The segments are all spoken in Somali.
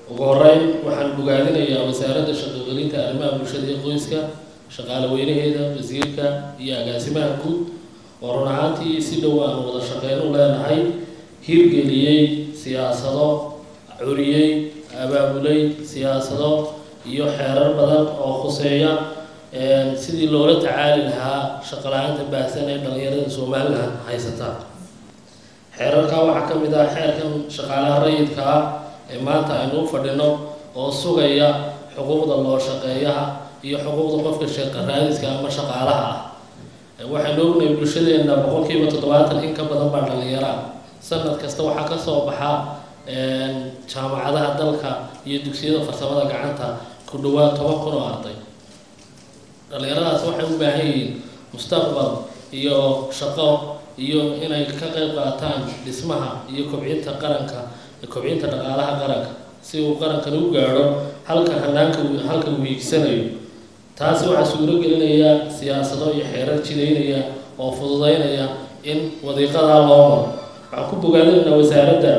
ugu horeyn waxaan bogaadinayaa wasaaradda shaqogelinta arrimaha bulshada iyo qoyska shaqaale weynaheeda wasiirka iyo agaasimaha guud oo run ahaantii si dhow aan wada shaqeyn u leenahay hirgeliyey siyaasado curiyey abaabulay siyaasado iyo xeerar badan oo khuseeya sidii loola tacaali lahaa shaqala-aanta baahsan ee dhalinyarada somalilan haysata xeerarkaa waxaa ka mid ah xeerkan shaqaalaha rayidka ah ee maanta aynu u fadhino oo sugaya xuquuqda loo shaqeeyaha iyo xuquuqda qofka sheeqa raadiska ama shaqaalaha ah waxaynu ognahay bulshadeena boqolkiiba toddobaatan in ka badan baa dhalinyara sanad kasta waxaa kasoo baxa jaamacadaha dalka iyo dugsiyada farsamada gacanta ku dhawaad toban kun oo arday dhalinyaradaas waxay u baahan yihiin mustaqbal iyo shaqo iyo inay ka qayb qaataan dhismaha iyo kobcinta qaranka kobcinta dhaqaalaha qaranka si uu qarankan u gaadho halka hanaanka halka uu hiigsanayo taasi waxaa suuro gelinaya siyaasado iyo xeerar jidaynaya oo fududeynaya in wadiiqadaa loo maro waxaan ku bogaadinaynaa wasaaradda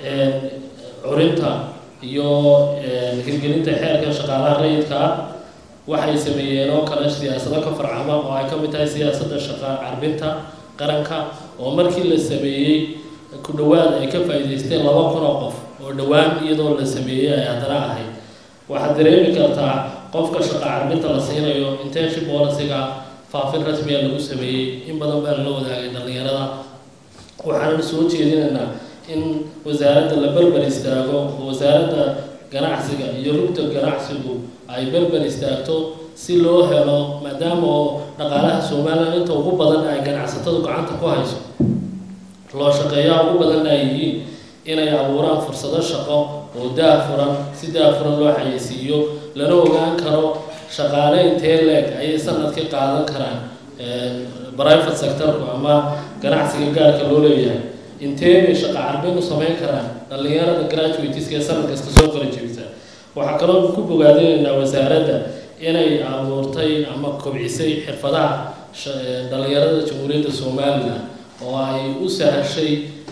curinta iyo hirgelinta xeerka shaqaalaha rayidka ah waxay sameeyeen oo kale siyaasado ka farcama oo ay ka mid tahay siyaasadda shaqa carbinta qaranka oo markii la sameeyey ku dhowaad ay ka faa'iidaysteen laba kun oo qof oo dhowaan iyadoo la sameeyey ay haddana ahayd waxaad dareemi kartaa qofka shaqa carbinta la siinayo intention policyga faafin rasmiga lagu sameeyey in badan baa lala wadaagay dhalinyarada waxaana soo jeedinaynaa in wasaaradda la berber istaago oo wasaaradda ganacsiga iyo rugta ganacsigu ay berber istaagto si loo helo maadaama oo dhaqaalaha somalilan inta ugu badan ay ganacsatadu gacanta ku hayso loo shaqeeyaha ugu badanna ay yihiin inay abuuraan fursado shaqo oo daafuran si daafuran loo xayeysiiyo lana ogaan karo shaqaale intee leeg ayay sanadkii qaadan karaan private sectorku ama ganacsiga gaarka loo leeyahay intee bay shaqa carbin u samayn karaan dhalinyarada graduateska ee sanad kasta soo qora jebisa waxaa kaloo ku bogaadinaynaa wasaaradda inay abuurtay ama kobcisay xirfadaha dhalinyarada jamhuuriyadda somalilan oo ay u sahashay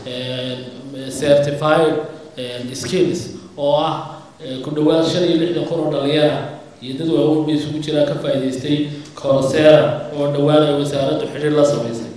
certified skills oo ah ku dhowaad shan iyo lixdan kun oo dhalinyara iyo dad waaweyn bay isugu jiraa ka faa'iidaystay colsera oo dhowaan ay wasaaraddu xidhiir la samaysay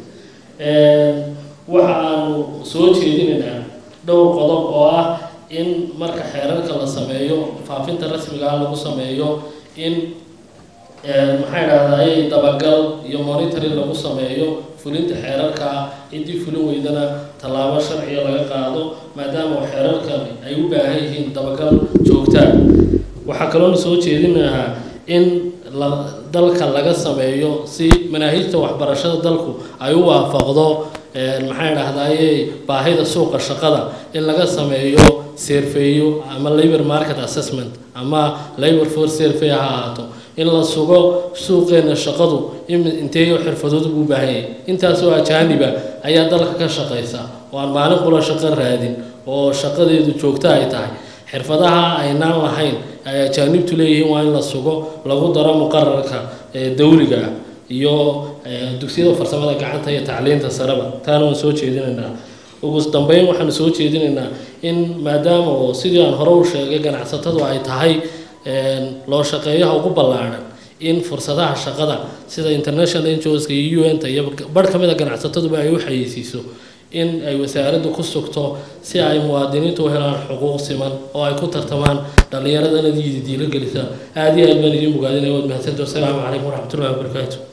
waxa aanu soo jeedinaynaa dhowr qodob oo ah in marka xeerarka la sameeyo faafinta rasmiga ah lagu sameeyo in maxay dhahday dabagal iyo monitoring lagu sameeyo fulinta xeerarka ciddii fulin weydana tallaabo sharciga laga qaado maadaama xeerarkani ay u baahan yihiin dabagal joogtaa waxaa kaloona soo jeedinahaa in dalka laga sameeyo si manaahijta waxbarashada dalku ay u waafaqdo maxay dhahdaye baahida suuqa shaqada in laga sameeyo serfeeyo ama labor market assessment ama labor force survey ha ahaato in la sugo suuqeena shaqadu inteeyo xirfadood buu baahan yahay intaasoo ajaaniba ayaa dalka ka shaqaysa oo aan maalin qula shaqo raadin oo shaqadeedu joogto ay tahay xirfadaha aynaan lahayn ay ajaanibtu leeyihiin waa in la sugo lagu daro muqararka dawliga ah iyo dugsiyada farsamada gacanta iyo tacliinta sareba taana waan soo jeedinaynaa ugu dambeyn waxaanu soo jeedinaynaa in maadaama oo sidii aan hore u sheegay ganacsatadu ay tahay loo shaqeeyaha ugu ballaadhan in fursadaha shaqada sida international NGOska iyo UN-ta iyo barh ka mid a ganacsataduba ay u xayeysiiso in ay wasaaraddu ku sugto si ay muwaadiniintu u helaan xuquuq siman oo ay ku tartamaan dhallinyaradana diila gelisa aada iyo aad baan idiin bogaadinaya waad mahadsantahi wasalaamu calaykum waraxmatullahi wabarakaatu